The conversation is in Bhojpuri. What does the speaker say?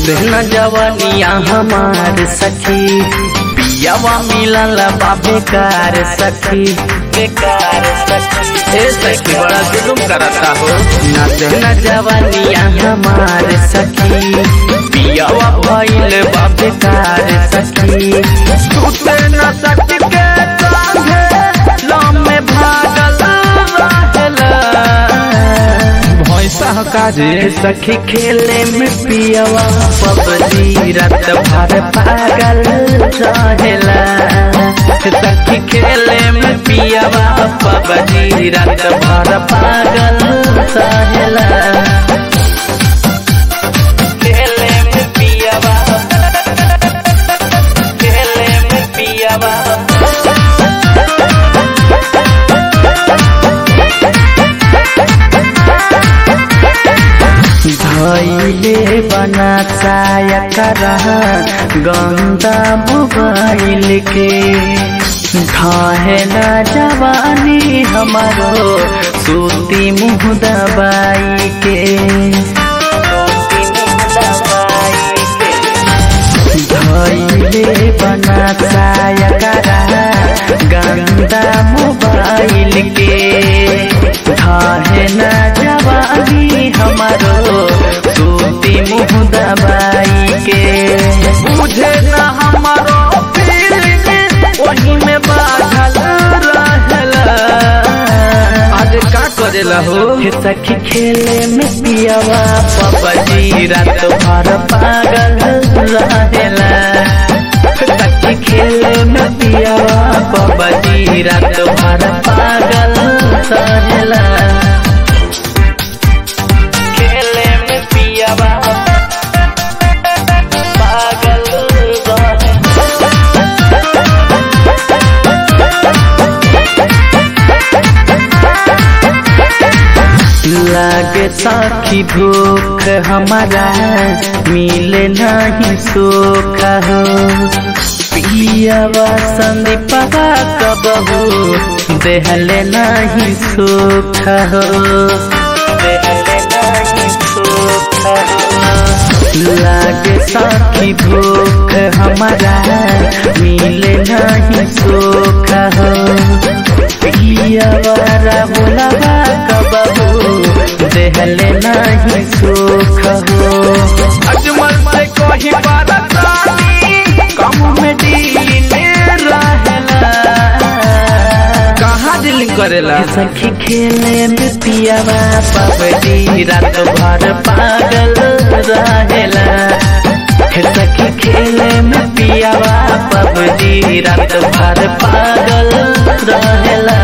नाचे न जवानिया हमार सखी पियावा मिलल बा बेकार सखी बेकार सखी ए सखी बड़ा जुलुम करता हो नाचे न जवानिया हमार सखी पियावा भइल बा बेकार सखी सुते न सखी के कांधे लम्बे भागल रहेला भैंसा काजे सखी खेले में पियवा पबजी रात भर पागल रहेला सखी खेले में पियवा पबजी रात भर पागल रहेला खेले में पियवा खेले में पियवा धैले बना चाया करा गंदा मोबाइल के ढहे न जवानी हमारो सूती मुँह दबाई के धैले बना चाया करा गंदा मोबाइल के ढहे न जवानी हमारो सूती मुँह दबाई के बुझे न हमारो feeling, वही में बाधल रहला आज का करेला हो हे सखी खेले में पियावा पबजी रात भर पागल रहेला सखी खेले में पियावा पबजी रात भर पागल रहेला खेले में पियावा पागल रहेला लागे साखी भूख हमारा मिले नहीं सुख हो पियावा संदीपा कबहू देहले नहीं सुख हो देहले नहीं सुख हो लागे साखी भूख हमारा मिले नहीं सुख हो पियावारा बोलावा कबहू देहले नहीं सुख हो अजमल से कोही बारतानी कम में डीले रहेला कहाँ दिल करेला सखी खेले में पियावा पबडी रात भर पागल रहेला हे सखी खेले में पियावा पबडी रात भर पागल रहेला